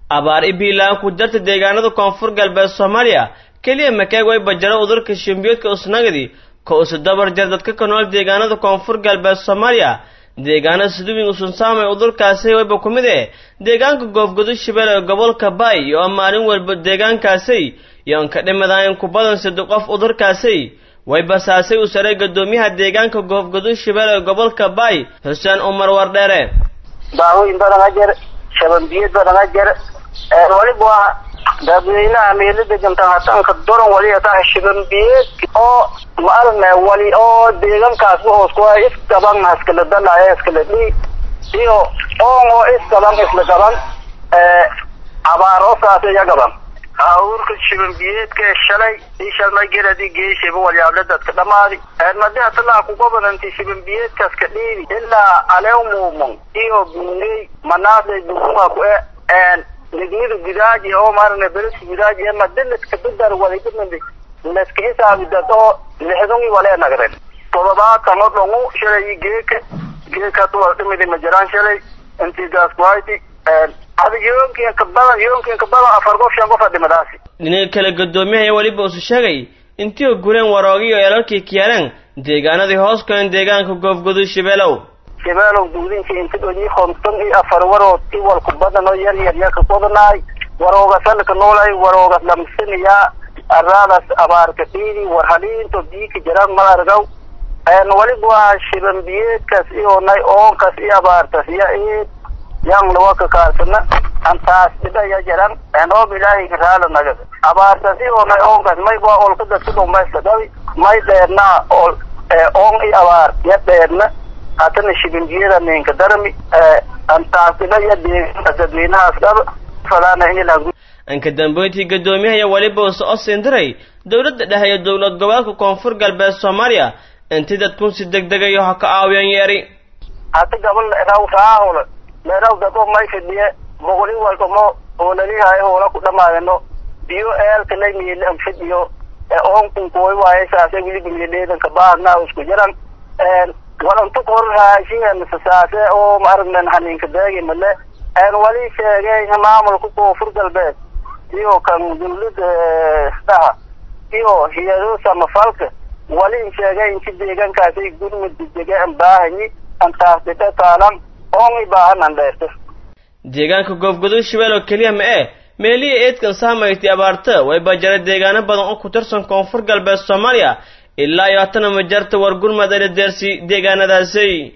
abaar ibiilaan ku jarta deegaanada koonfur galbeed soomaaliya keliya makeeg way bajaro udurka shimbiyoodka usnagadi ka usu dabar jar dadka ka nool deegaanada koonfur galbeed soomaaliya deegaana siduwin usunsaamay udurkaasi wayba ku mid eh deegaanka goofgudud shibeel ee gobolka baay iyo maalin walba deegaankaasi yoon ka dhimadayn ku badan sida qof udurkaasi way basaasay u saray guddoomiyaha deegaanka goofgudud shibeel ee gobolka baay xuseen umar wardheere daawooyin badan ha jir shabanbiyad badan ha jir waliba waa dadweynaha meelada jamtahatanka doran wali ataa shabanbiyed oo maalme wali oo deegankaas hoos ku iskaban iskala dalaya iskala dhi iyo oon oo iskaban isla gaban abaaroosaas iya gaban awurka shabanbiyeedka shalay i shalmay geradi geeshaba walyaable dadka dhamaadi madiha talaa kugobananti shabanbiyeedkaas ka dhiibi ilaa aleumuumon iyo bungey manaasay bugunga ku e nignidu gidaaji oo maarane beriska gidaaji e madiliska bidar waligimindi leska hisaabi dad oo lixdungi walee nagren todobaatan o dhongu shalay geeka geeka tuwal dhimidi majaraan shalay intigaas kuhayti ada yoonkin kabadan yoonkin kabadan afar qof shan qof a dhimadaasi dhinaga kale guddoomiyaha weliba usu sheegay intii u gureen waroogi iyo elalkii kiyaaleen deegaanadii hoos galeen deegaanka goofgudud shibeelow shibeelow duudinka inti dhonyi konton iyo afar warood i walku badan oo yar yar yaka kodanaay waroogas halka noolay waroogas lamsiniyaa araadas abaarka dhiidi war haliinto biika jiraan ma argaw waliba waa shibanbiyeedkaas iyo nay oonkas iyo abaartas ya eed yang lawaka kaarsana antaas dhibaya jiran enoob ilaahay raala nagada abaartas iyo nay oonkas may waa olka dadka dhumayska dhabi may dheernaa ol oon i abaar ya dheerna hatana shibanbiyada ninka darmi antaas dhibaya deegaanka dadweynahaas dhaba falaana inilan anka dambeyntii guddoomiyaha weliba use o siindiray dowladda dhexe iyo dowlad goboleedka koonfur galbeed soomaaliya intii dadkun si degdegayo ha ka aawiyan yeeri hata gabal raw raahol meeraw dado may fidhiye boqoli walkamo hoolalihaay hoola ku dhamaadano biyo eelka lay miile an fidhiyo oonkun kuway waaye saase wiliba miileedanka baahna isku jiran walantu kor raashin sasaase oo maaragnan haninka deegi male wali sheegay maamulka koonfur galbeed iyo kan dawlada dhaha iyo hay-ado samafalka wali sheegay inti deegaankaasay gurmud degdege an baahanyi antaas dhidhe taalan oon i baahan an dheerto deegaanka goofgudud shibeel oo keliya ma eh meelihii eedkan saamayti abaarta way bajara deegaano badan oo ku tirsan koonfur galbeed soomaaliya ilaa iyo hatana ma jarta war gurmad ala deersi deegaanadaasi